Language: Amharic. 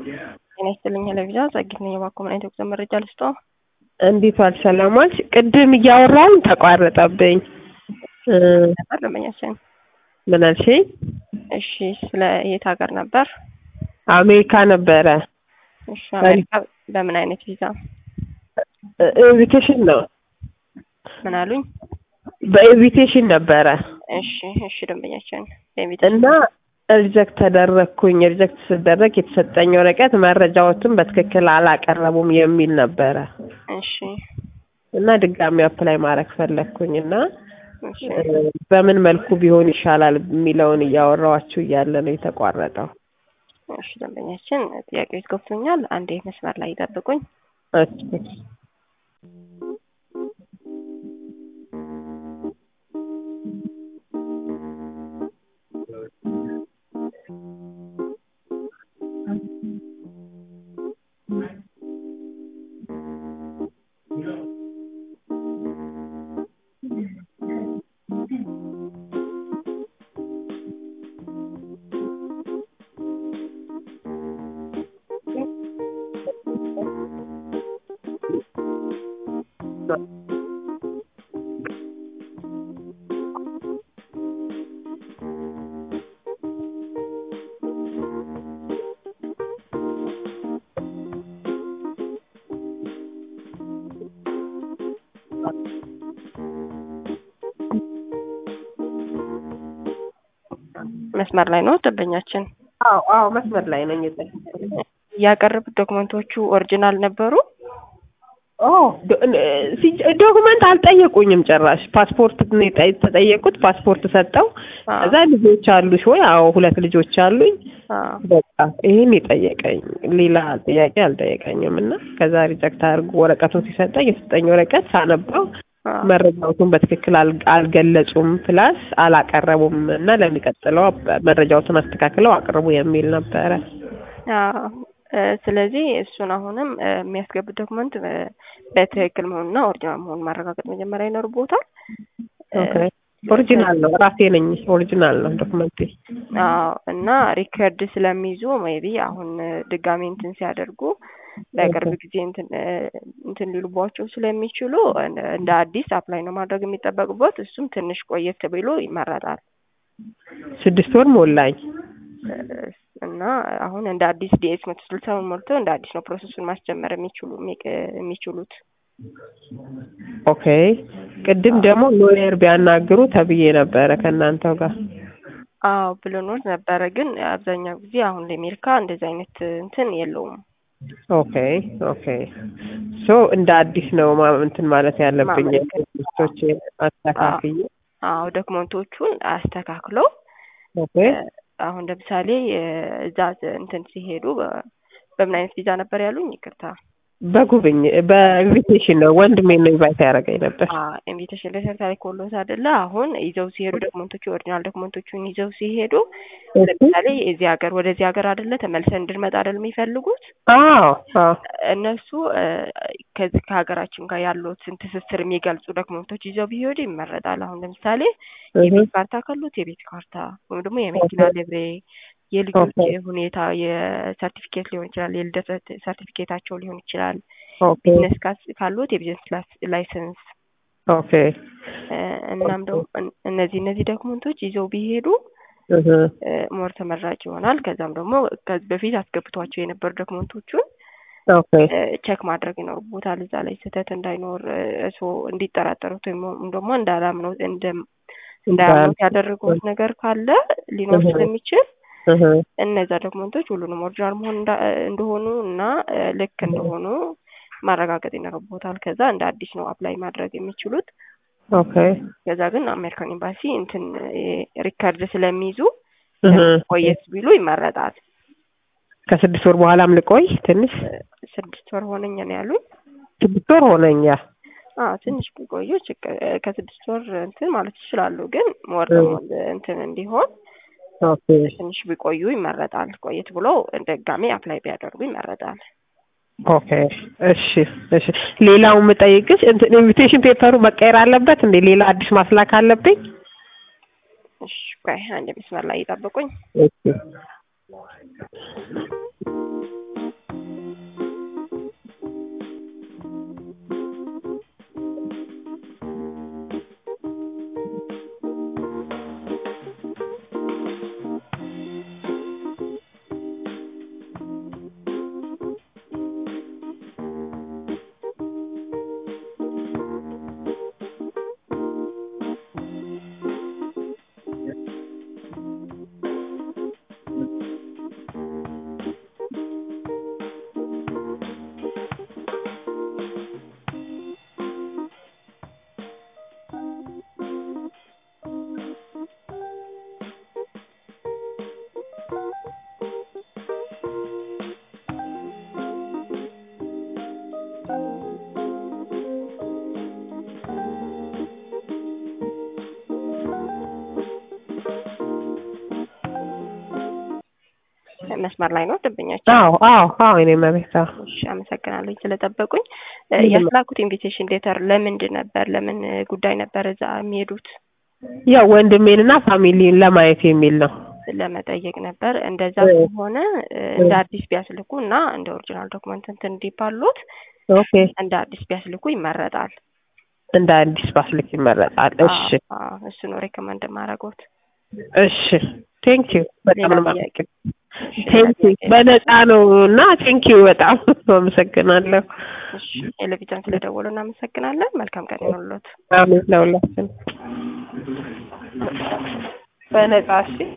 ጤና ይስጥልኝ ለቪዛ ጸጊት ነኝ። እባክዎ ምን አይነት የጉዞ መረጃ ልስጦ? እንዴት ዋልሽ? ሰላም ዋልሽ? ቅድም እያወራን ተቋረጠብኝ። እ ነበር ደንበኛችን። ምን አልሽኝ? እሺ ስለ የት ሀገር ነበር? አሜሪካ ነበረ። እሺ አሜሪካ በምን አይነት ቪዛ? ኢንቪቴሽን ነው። ምን አሉኝ? በኢንቪቴሽን ነበረ እሺ እሺ ደንበኛችን እና ሪጀክት ተደረግኩኝ። ሪጀክት ስደረግ የተሰጠኝ ወረቀት መረጃዎችን በትክክል አላቀረቡም የሚል ነበረ እሺ እና ድጋሚ አፕላይ ማድረግ ፈለግኩኝ እና እሺ በምን መልኩ ቢሆን ይሻላል የሚለውን እያወራኋችሁ እያለ ነው የተቋረጠው። እሺ ደንበኛችን ጥያቄዎች ገብቶኛል። አንዴ መስመር ላይ ይጠብቁኝ። እሺ መስመር ላይ ነው ደንበኛችን። አዎ አዎ መስመር ላይ ነኝ። ያቀረቡት ዶክመንቶቹ ኦሪጂናል ነበሩ? ኦ ዶክመንት አልጠየቁኝም ጭራሽ። ፓስፖርት ነው የጠ- የተጠየቁት። ፓስፖርት ሰጠው። ከዛ ልጆች አሉሽ ወይ? አዎ ሁለት ልጆች አሉኝ። አዎ በቃ ይሄን የጠየቀኝ ሌላ ጥያቄ አልጠየቀኝም። እና ከዛ ሪጀክት አድርጎ ወረቀቱን ሲሰጠኝ የሰጠኝ ወረቀት ሳነበው አዎ መረጃዎቱን በትክክል አል- አልገለጹም፣ ፕላስ አላቀረቡም እና ለሚቀጥለው መረጃዎትን አስተካክለው አቅርቡ የሚል ነበረ። አዎ እ ስለዚህ እሱን አሁንም እ የሚያስገቡት ዶክመንት እ በትክክል መሆኑና ኦሪጂናል መሆኑን ማረጋገጥ መጀመሪያ ይኖርቦታል። እ ኦኬ ኦሪጂናል ነው፣ ራሴ ነኝ። ኦሪጂናል ነው ዶክመንቴ። አዎ እና ሪከርድ ስለሚይዙ ሜቢ አሁን እ ድጋሜ እንትን ሲያደርጉ በቅርብ ጊዜ እንትን እ እንትን ሊሉባቸው ስለሚችሉ እንደ እንደ አዲስ አፕላይ ነው ማድረግ የሚጠበቅበት። እሱም ትንሽ ቆየት ብሎ ይመረጣል ስድስት ወር ሞላኝ። እ እና አሁን እንደ አዲስ ዲኤስ መቶ ስልሳውን ሞልተው እንደ አዲስ ነው ፕሮሰሱን ማስጀመር የሚችሉ የሚቅ- የሚችሉት። ኦኬ ቅድም ደግሞ ሎየር ቢያናግሩ ተብዬ ነበረ ከእናንተው ጋር። አዎ ብሎኖት ነበረ፣ ግን አብዛኛው ጊዜ አሁን ለአሜሪካ እንደዚህ አይነት እንትን የለውም። ኦኬ ኦኬ ሶ እንደ አዲስ ነው ማ- እንትን ማለት ያለብኝ ማመልከት። ቶቼ አስተካክዬ። አዎ ዶክመንቶቹን አስተካክለው ኦኬ እ አሁን ለምሳሌ እ እዛ እንትን ሲሄዱ በ- በምን አይነት ቪዛ ነበር ያሉኝ? ይቅርታ በጉብኝ በኢንቪቴሽን ነው ወንድሜ ነው ኢንቫይት ያደረገኝ ነበር። ኢንቪቴሽን ሌተር ታሪኮሎት አይደለ? አሁን ይዘው ሲሄዱ ዶክመንቶቹ ኦሪጂናል ዶክመንቶቹን ይዘው ሲሄዱ ለምሳሌ እዚህ ሀገር ወደዚህ ሀገር አይደለ ተመልሰን እንድንመጣ አይደል የሚፈልጉት አዎ አዎ እነሱ እ ከዚህ ከሀገራችን ጋር ያሉትን ትስስር የሚገልጹ ዶክመንቶች ይዘው ቢሄዱ ይመረጣል። አሁን ለምሳሌ የቤት ካርታ ካሉት የቤት ካርታ ወይም ደግሞ የመኪና ልብሬ፣ የልጆች ኦኬ። ሁኔታ የሰርቲፊኬት ሊሆን ይችላል፣ የልደት ሰርቲፊኬታቸው ሊሆን ይችላል። ኦኬ ቢዝነስ ካስ- ካሉት የቢዝነስ ላስ- ላይሰንስ ኦኬ እ እናም ደግሞ እን- እነዚህ እነዚህ ዶክመንቶች ይዘው ቢሄዱ እህ እ ሞር ተመራጭ ይሆናል። ከዛም ደግሞ ከዚህ በፊት አስገብቷቸው የነበሩ ዶክመንቶቹን ኦኬ ቼክ ማድረግ ይኖርቦታል። እዛ ላይ ስህተት እንዳይኖር እሱ እንዲጠራጠሩት ወይም ደግሞ እንዳላምነው እንደ እንዳያምኑት ያደረጉት ነገር ካለ ሊኖር እህ። ስለሚችል እህ እነዛ ዶክመንቶች ሁሉንም ኦሪጂናል መሆን እንዳ- እንደሆኑ እና እ ልክ እንደሆኑ ማረጋገጥ ይኖርቦታል። ከዛ እንደ አዲስ ነው አፕላይ ማድረግ የሚችሉት። ኦኬ ከዛ ግን አሜሪካን ኤምባሲ እንትን እ ሪከርድ ስለሚይዙ እህ ቆየት ቢሉ ይመረጣል። ከስድስት ወር በኋላም ልቆይ ትንሽ እ ስድስት ወር ሆነኝ ነው ያሉኝ። ስድስት ወር ሆነኛ። አዎ ትንሽ ቢቆዩ ችግ- እ ከስድስት ወር እንትን ማለት ይችላሉ። ግን ሞር ደግሞ እንትን እንዲሆን ኦኬ ትንሽ ቢቆዩ ይመረጣል። ቆየት ብሎ ድጋሜ አፕላይ ቢያደርጉ ይመረጣል። ኦኬ እሺ እሺ። ሌላው የምጠይቅሽ እንትን ኢንቪቴሽን ፔፐሩ መቀየር አለበት እንዴ? ሌላ አዲስ ማስላክ አለብኝ? እሺ ቆይ አንድ መስመር ላይ ይጠብቁኝ። እሺ መስመር ላይ ነው ደንበኛችን? አዎ አዎ አዎ እኔ መቤት አዎ እሺ አመሰግናለሁ ስለጠበቁኝ። እ ምንም- ያስላኩት ኢንቪቴሽን ሌተር ለምንድን ነበር? ለምን ጉዳይ ነበር እዛ የሚሄዱት? ያው ወንድሜንና ፋሚሊን ለማየት የሚል ነው። ለመጠየቅ ነበር። እንደዛ እ ከሆነ እ እንደ አዲስ ቢያስልኩ እና እንደ ኦሪጂናል ዶክመንት እንትን እንዲባሉት ኦኬ እንደ አዲስ ቢያስልኩ ይመረጣል። እንደ አዲስ ባስልክ ይመረጣል። እሺ አዎ፣ አዎ፣ እሱ ነው ሬኮመንድ ማድረጎት። እሺ ቴንክ ዩ በጣም ሌላ ነው ጥያቄ? የማመሰግነው። ቴንክ ዩ በነፃ ነው እና ቴንክ ዩ በጣም አመሰግናለሁ። እሺ ቴሌቪዥን ስለደወሉ እናመሰግናለን። መልካም ቀን ይሁንልዎት። አሜን ለሁላችን በነፃ እሺ